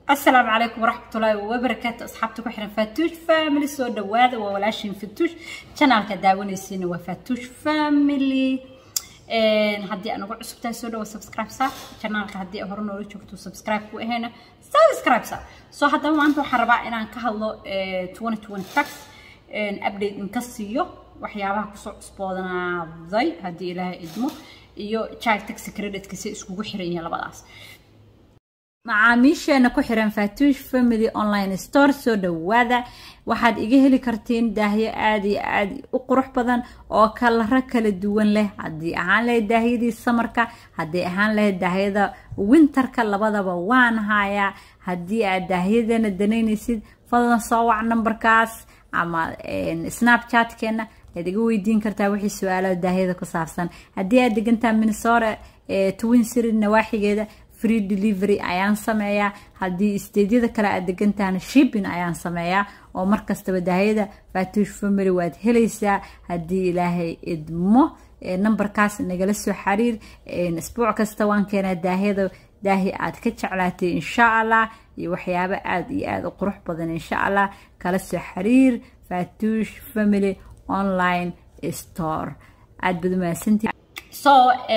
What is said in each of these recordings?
السلام عليكم ورحمة الله وبركاته أصحابتي كحرن فاتوش فاميلي سو دواada waa walaashin fatuush channelka daawanaysiina waa fatuush family haddii aan ugu cusub tahay soo dhawo subscribe sa channelka haddii hore noola joogto subscribe ku ahayna subscribe sa so haddaba maanta waxaan rabaa inaan ka hadlo 2020 tax update in ka siiyo waxyaabaha kusoo cusboonaaday haddii ilaahay idmo iyo child tax credit-ka si iskugu xiran yihiin labadaas macaamiisheena ku xiran fatuush family online store soo dhawaada waxaad iga heli kartiin daahyo aada iyo aada u qurux badan oo kalaro kala duwan leh haddii ahaan lahayd daahyadii samarka haddii ahaan lahayd daahyada winterka labadaba waan hayaa haddii aad daahyadana danaynaysid fadlan soo wac nambarkaas ama snapchatkeena ayaad iga weydiin kartaa wixii su-aalaha daahyada ku saabsan haddii aad degantaa minnesota twin city nawaaxigeeda free delivery ayaan sameeyaa haddii isteedyada kale aad degantahan shipping ayaan sameeyaa oo markastaba daahiyada fatuush family waad helaysaa haddii ilaahay idmo nambarkaas nagala soo xiriir isbuuc kasta waan keenaa daahiyada daahi aad ka jeclaatay insha allah iyo waxyaabo aada iyo aada u qurux badan insha allah kala soo xiriir fatuush family online store aada bad mahadsantii so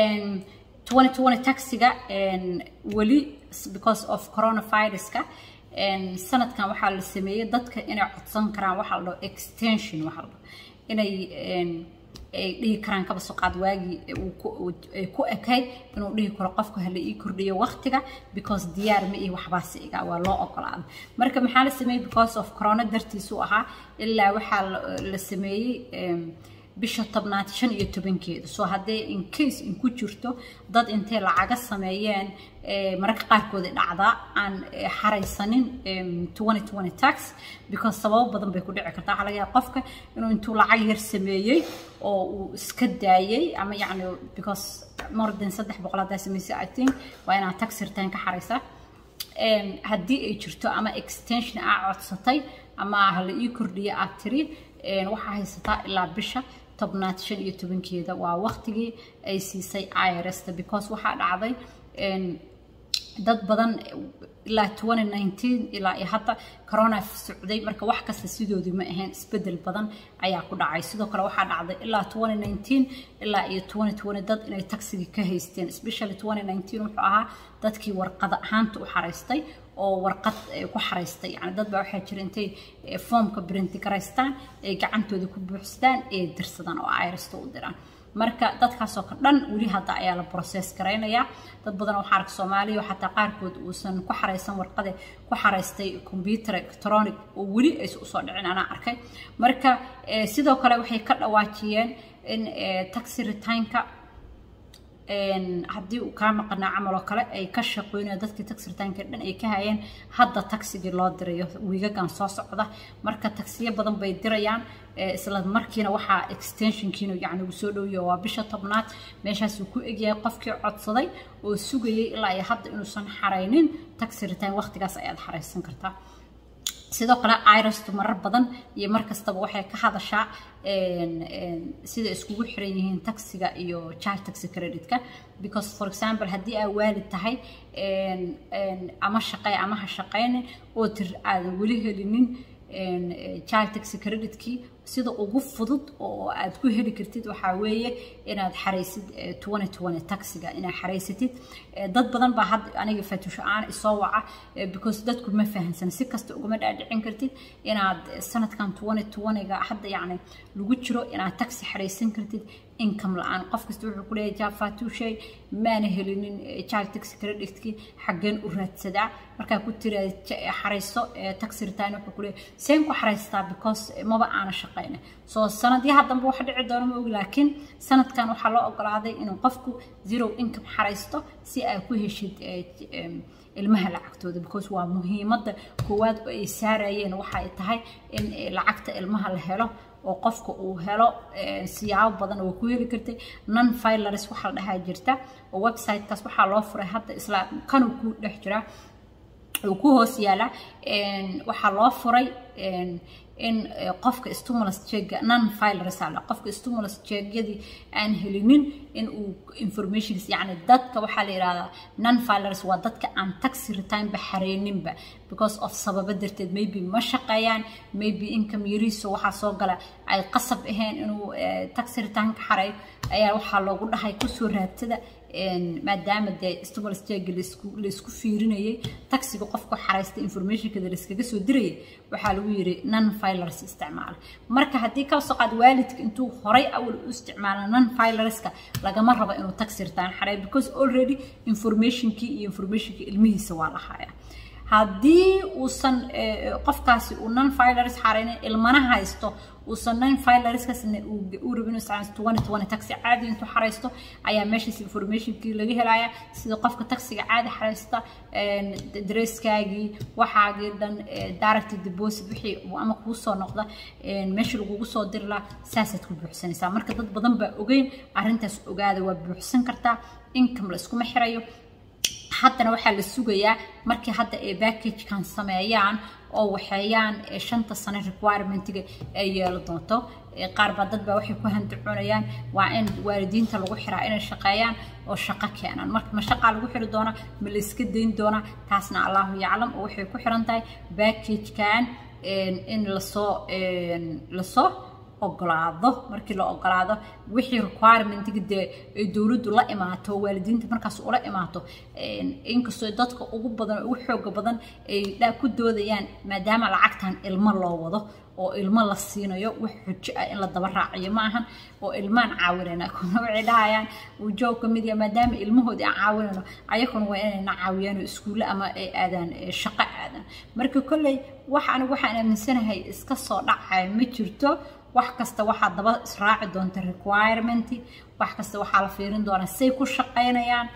2020 taxiga weli because of coronaviruska sanadkan waxaa la sameeyey dadka inay codsan karaan waxaa la dhaho extension waxaa la dhaho inay ay dhihi karaan kaba soo qaad waagii ay ku ekayd inuu dhihi karo qofka hala ii kordhiyo waqtiga because diyaar ma iyo waxbaasi iga waa loo ogolaaday marka maxaa la sameeyey because of corona dartiisu ahaa ilaa waxaa la sameeyey bisha tobnaad shan iyo tobankeeda soo haddee incase in ku jirto dad intay lacaga sameeyeen mararka qaarkooda dhacdaa aan xaraysanin tax because sababo badan bay ku dhici kartaa waxaa laga yaaba qofka inuu intuu lacag yar sameeyey oo uu iska daayey ama yacni because more than saddex boqol haddaa samaysay i think waa inaad tax return ka xaraysaa haddii ay jirto ama extension aa codsatay ama hala ii kordhiya aad tiri waxaa haysataa ilaa bisha tobnaad shan iyo tobankeeda waa waqtigii ay siisay irsta because waxaa dhacday dad badan ilaa 2019 ilaa iyo hadda corona socday marka wax kasta sidoodii ma ahayn isbedel badan ayaa ku dhacay sidoo kale waxaa dhacday ilaa 2019 ilaa iyo 2020 dad inay taxigii ka haysteen especially 2019 wuxuu ahaa dadkii warqada ahaanta u xaraystay oo warqad ku xaraystay yani dad baa waxaa jira intay foomka brinti garaystaan ay gacantooda ku buuxsadaan ee dirsadaan oo irsta u diraan marka dadkaasoo ka dhan weli hadda ayaa la process garaynayaa dad badan waxaa arka soomaaliya xataa qaarkood uusan ku xaraysan warqade ku xaraystay computer electronic oo weli aysan usoo dhicin anaa arkay marka sidoo kale waxay ka dhawaajiyeen in taxi returnka haddii uu kaa maqanaa camal oo kale ay ka shaqeynayaan dadkii taxi ritaanka dhan ay ka hayeen hadda taxigii loo dirayo wiigagan soo socda marka taxiyo badan bay dirayaan isla markiina waxaa extensionkiina yacni uu soo dhowyahay waa bisha tobnaad meeshaasuu ku egyahay qofkii codsaday oo sugayay ilaa iyo hadda inuusan xaraynin taxi ritaan waqtigaas ayaad xaraysan kartaa sidoo kale irastu marar badan iyo mar kastaba waxay ka hadashaa sida iskugu xiran yihiin taxiga iyo child taxi credit-ka because for example haddii aa waalid tahay ama shaqey ama ha shaqeynin oo tir aadan weli helinin child taxi credit-kii sida ugu fudud oo aad ku heli kartid waxaa weeye inaad xaraysid taxiga inaad xaraysatid dad badan baa hadda aniga fatuusho aan isoo waca because dadku ma fahansan si kasta ugama dhaadhicin kartid inaad sanadkan ga hadda yacni lagu jiro inaad taxi xaraysan kartid income la-aan qof kasta wuxuu ku leeyahay jaa fatuushay maana helinin child taxi credit-kii xaggeen u raadsadaa markaa ku tira xarayso taxi return wuxuu ku leeyahay seen ku xaraystaa because maba aana shaqeyna soo sanadyaha dambe waxa dhici doona ma ogi laakiin sanadkan waxaa loo ogolaaday inuu qofku zero income xaraysto si aad ku heshid ilmaha lacagtooda because waa muhiimadda koowaad oo ay saarayeen waxa ay tahay in lacagta ilmaha la helo oo qofka uu helo siyaabo badan oo ku heli kartay non filers waxaa la dhahaa jirta oo websitekaas waxaa loo furay hadda isla kanuu ku dhex jiraa uu ku hoos yaala waxaa loo furay in qofka stimulus cheega non filers ala qofka stimulus cheegyadii aan helinin in uu informations yacni dadka waxaa la yidhahdaa non filers waa dadka aan taxi return ba xareyninba because of sababo darteed maybe ma shaqeeyaan maybe income yariiso waxaa soo gala ay qasab ahayn inuu taxi return ka xareeyo ayaa waxaa loogu dhahay kusoo raabtada maadaama dee stimulus cheega laisku fiirinayay taxiga qofku xaraysta informationkada laiskaga soo dirayay waxaa lagu yiri non filers isticmaala marka haddii ka soo qaad waalidka intuu horay awal u isticmaala non filerska lagama rabo inuu taxi return xareeyo because already informationkii iyo informationkii ilmihiisa waa la hayaa haddii uusan qofkaasi uu non filers xareynin ilmana haysto uusan non filerskaasna uu rabin inuu isticmaalo twenty twenty taxi caadi intuu xareysto ayaa meeshaas informationkii laga helaya sida qofka taxiga caadi xareysta dresskaagii waxaagii dhan direct deposit wixii ama kuu soo noqda meesha lagugu soo diri lahaa saasaad ku buuxsanaysaa marka dad badan baa ogeyn arrintaas ogaada waa buuxsan kartaa income la iskuma xirayo haddana waxaa la sugayaa markii hadda ay backagekan sameeyaan oo waxeeyaan shanta sano requirementiga ay yeelo doonto qaar baa dad baa waxay ku handacunayaan waa in waalidiinta lagu xiraa inay shaqeeyaan oo shaqo keenaan marka ma shaqaa lagu xiri doonaa ma la iska dayn doonaa taasna allahu yaclam oo waxay ku xiran tahay backagekan in lasoo lasoo ogolaado markii la ogolaado wixii requirementiga dee ay dowladdu la imaato waalidiinta markaas ula imaato inkastoo dadka ugu badan ugu xooga badan ay ku doodayaan maadaama lacagtan ilmo loo wado oo ilmo la siinayo wax xujo ah in la daba raaciyo ma ahan oo ilmaan caawinayna kuna waxay dhahayaan ujoog ka mid yaha maadaama ilmahoodii aan caawinayno ayakuna waa inayna caawiyaan oo iskuulle ama ay aadaan shaqo aadaan marka kolley wax anigu waxaan aaminsanahay iska soo dhacaya ma jirto wax kasta waxaa daba israaci doonta requirement wax kasta waxaa la fiirin doonaa say ku shaqaynayaan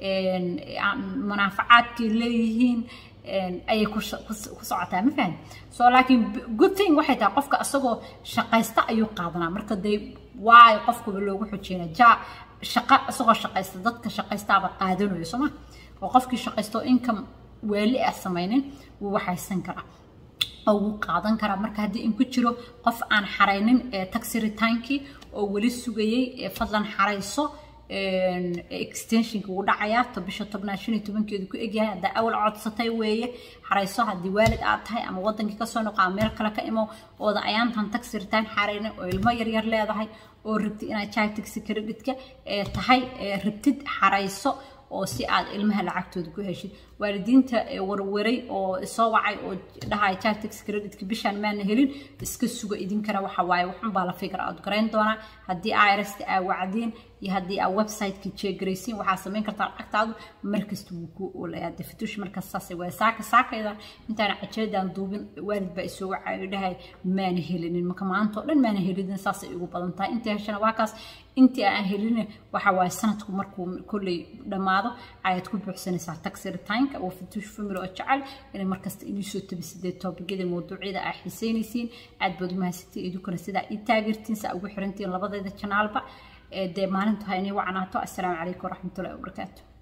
munaafacaadkay leeyihiin ayay ku socotaa ma fahan so laakiin good thing waxay tahay qofka isagoo shaqaysta ayuu qaadanaa marka dee waayo qofkuba loogu xojeyna ja shaqa isagoo shaqaysta dadka shaqaystaaba qaadanayo sooma oo qofkii shaqaysto income weeli ah samaynin wuu waxaysan karaa oo wuu qaadan karaa marka haddii in ku jiro qof aan xaraynin taxi retaankii oo weli sugayay fadlan xarayso extensionka wuu dhacayaa to bisha tobnaad shan iyo tobankeedu ku egyahay haddaa awal codsatay weeye xarayso haddii waalid aad tahay ama wadankii kasoo noqo ama meel kale ka imo ooda ayaantan taxi retaan xaraynin oo ilmo yaryar leedahay oo rabtid inaad child taxi credit-ka tahay rabtid xarayso oo si aad ilmaha lacagtooda ku heshid waalidiinta warwaray oo soo wacay oo dhahaya chartex creditk bishaan maana helin iska suga idinkana waxa waaye waxunbaa la figar aad garayn doonaa haddii irsta aa wacdiin iyo haddii aa websiteka jeegaraysiin waxaa samayn kartaa lacagtaadu markasta wuu ku oolayaa defitush markaas saasay waay saaka saakayda intaana cajaladaan duubin waalid baa isoo wacayo dhahay maana helinin marka maanta oo dhan maana helinin saasay igu badan tahay intii heshana waa kaas intii aan helin waxa waaye sanadku markuu kolley dhammaado ayaad ku buuxsanaysaa taxi retineka oo fituush family oo jecel inay markasta inii soo tabisidee toobigada mawduucyada aa xiiseynaysiin aad baad umahadsantiin idinkuna sidaa ii taageertiin saa ugu xirantiin labadeeda janaalba dee maalintu ha inii wacnaato assalaamu calaykum waraxmatullahi wabarakaatu